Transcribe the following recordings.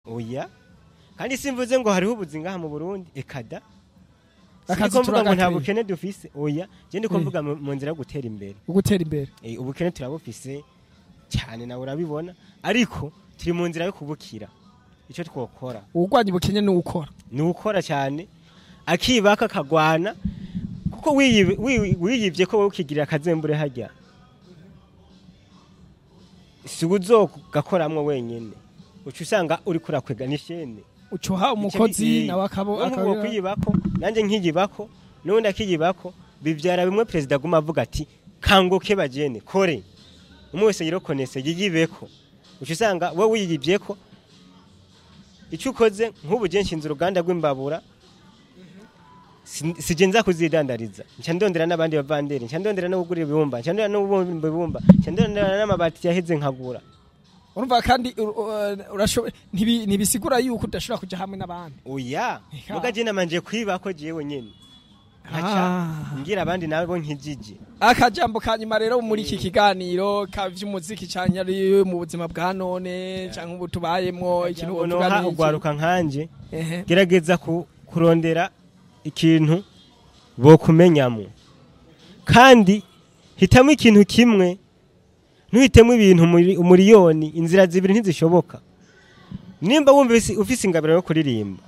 oya kandi simvuze ngo hariho ubuzi ngaha mu Burundi ekada Akazi Siniko mvuga ngo nta turagakwiye. bukene dufise oya je ndiko Eh. mvuga mu mu nzira yo gutera imbere ugutera imbere Eh, ubukene turabufise cyane nawe urabibona ariko turi mu nzira yo kubukira icyo twokora uwurwanya ubukene ni uwukora ni ukora cyane akibaka akagwana kuko wiyibe- wi- wiyibye ko wowe ukigirira akazembure hajya si uzogakoramwo wenyine uca usanga uri kurakwega n'ishene ucuha umukozi nawe akabo nk'uwo akaba kwiyibako nanjye nkiyibako n'ubundi akiyibako bibyara bimwe perezida aguma avuga ati kanguke bagene kore umwe wese yirokonese yiyibeko uca usanga wowe wiyibyeko icyo ukoze nk'ubu je nshinze uruganda rw'imbabura si- sije nza kuzidandariza nca ndondera n'abandi bavanderi nca ndondera no kugura ibibumba nca ndondera no kubumba ibibumba nca ndondera n'amabati yaheze nkagura urumva kandi ur- ur- urashoboye ntibi- ntibisigura yuko udashobora kuja hamwe n'abandi oya Eka. muga je namanje kwibako jewe nyene nkaca Ah. ngira abandi nabo nkijije akajambo ka nyuma rero muri iki kiganiro ka vy'umuziki canke ari mu buzima bwa none canke ubu tubayemwo ikintu noha wovuga ni iki? ugwaruka nkanje Ehe. gerageza ku- kurondera ikintu bokumenyamo kandi hitamo ikintu kimwe ntuhitemo ibintu muri- umuriyoni inzira zibiri ntizishoboka nimba wumva ufise- ufise ingabiro yo kuririmba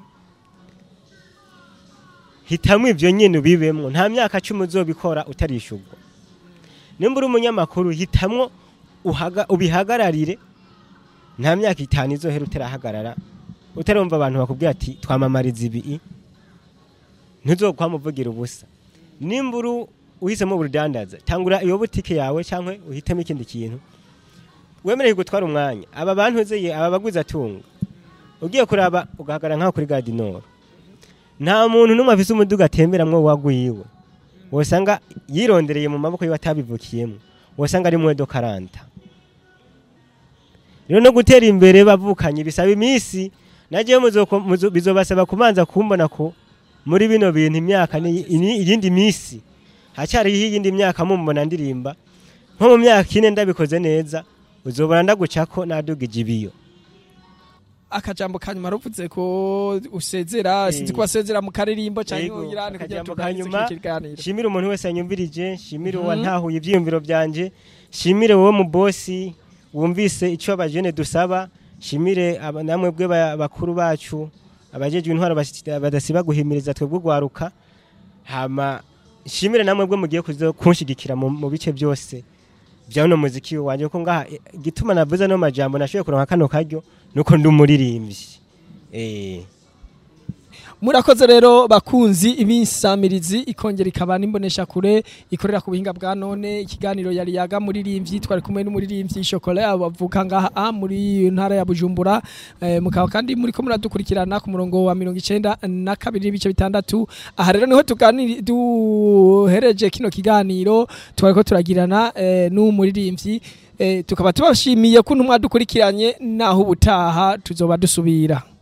hitamo ibyo nyine ubibemwo nta myaka cumi uzobikora utarishurwa nimba uri umunyamakuru hitamwo uhaga- ubihagararire nta myaka itanu izohera utarahagarara utarumva abantu bakubwira ati twamamariza ibi ntuzokwamuvugira ubusa nimba uri uhisemo ubudandaza tangura iyo butike yawe cyangwa uhitemo ikindi kintu wemerewe gutwara umwanya aba bantu uzeye aba baguzi atunga ugiye kuraba ugahagarara nk'aho kuri gadinoro nta muntu n'umwe afise umuduga atemberamwo wagwiwe wosanga yirondereye mu maboko yiwe atabivukiyemo wosanga ari mwedo karanta rero no gutera imbere bavukanye bisaba iminsi nagiye bizobasaba kubanza kumbona ko muri bino bintu imyaka ni ni- iyindi minsi hacyariho iyindi myaka mumbona ndirimba nko mu myaka ine ndabikoze neza uzobona ndagucako nadugije ibiyo akajambo ka nyuma ruvuze ko usezera Eh. sinzi ko wasezera mu karirimbo canke Yego, uyirane kugira akajambo tuganirize ka nyuma, iki kiganiro shimire umuntu wese yanyumvirije shimire Mhm. uwantahuye ivyiyumviro vyanje shimire wowe mu bosi wumvise ico abajene dusaba shimire aba- namwe bwe ba- bakuru bacu abajejwe intwaro basi- badasiba guhimiriza twebwe gwaruka hama shimire namwe bwe mugiye kuzo kunshigikira mu mu bice byose vya uno muziki wanje ko ngaha eh, igituma navuze no majambo nashoboye kuronka kano karyo nuko ndi umuririmbyi eh murakoze rero bakunzi ibinsamirizi ikongera ikaba n'imbonesha kure ikorera ku buhinga bwa none ikiganiro yari yaga muririmbyi twari kumwe n'umuririmbyi Chocolat bavuka ngaha ah, muri ntara ya Bujumbura eh, mukaba kandi muri ko muradukurikirana ku murongo wa 92 n'ibice bitandatu aha rero niho tuganiri duhereje kino kiganiro twari ko turagirana eh, n'umuririmbyi eh, tukaba tubashimiye ko ntumwa dukurikiranye naho ubutaha tuzoba dusubira